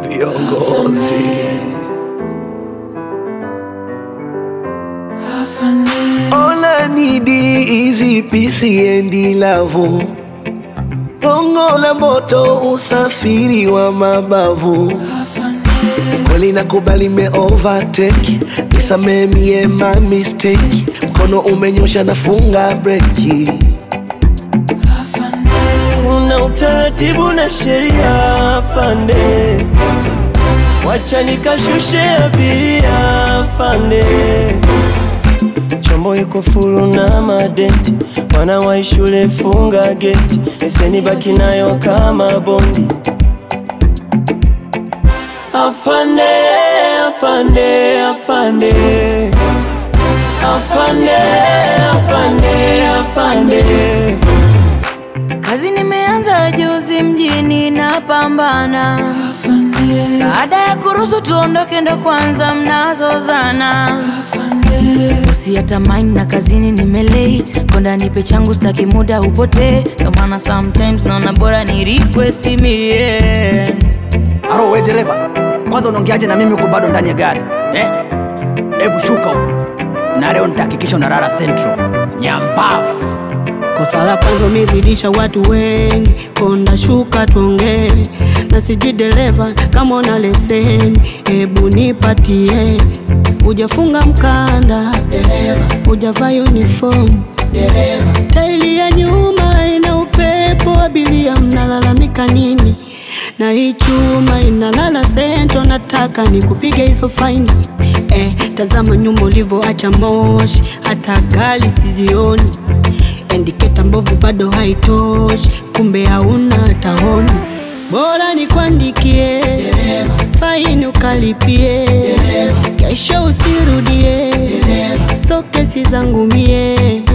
viongozi. All I need is peace and love. Gongo la moto, usafiri wa mabavu. Kweli nakubali me overtake, nisamee mie my mistake. Mkono umenyosha nafunga breki. Una utaratibu na sheria afande, wacha nikashushe abiria afande. Chombo iko fulu na madenti, wana wa shule funga geti, leseni baki nayo kama bondi. Afande, afande, afande, afande, afande, afande. Kazi nimeanza juzi mjini napambana, baada ya kuruhusu tuondoke ndo kwanza mnazozana. Usiyatamani na kazini nimelate, konda nipe changu staki muda upotee, ndo maana sometimes naona bora ni request mie Aro, we dereva, kwanza unaongeaje na mimi huko bado ndani ya gari eh? Hebu shuka huko, na leo nitahakikisha unalala Central nyambavu. Kosa la kwanza umezidisha watu wengi, konda shuka tuongee, na sijui dereva kama una leseni, hebu nipatie. Hujafunga mkanda dereva, hujavaa uniform dereva, taili ya nyuma ina upepo, abiria mnalalamika nini? Na hii chuma inalala sento, nataka nikupige hizo faini eh, tazama nyuma ulivyoacha moshi, hata gari sizioni Endiketa mbovu bado haitoshi, kumbe hauna hata honi. Bora nikuandikie faini ukalipie, kesho usirudie, so kesi zangu mie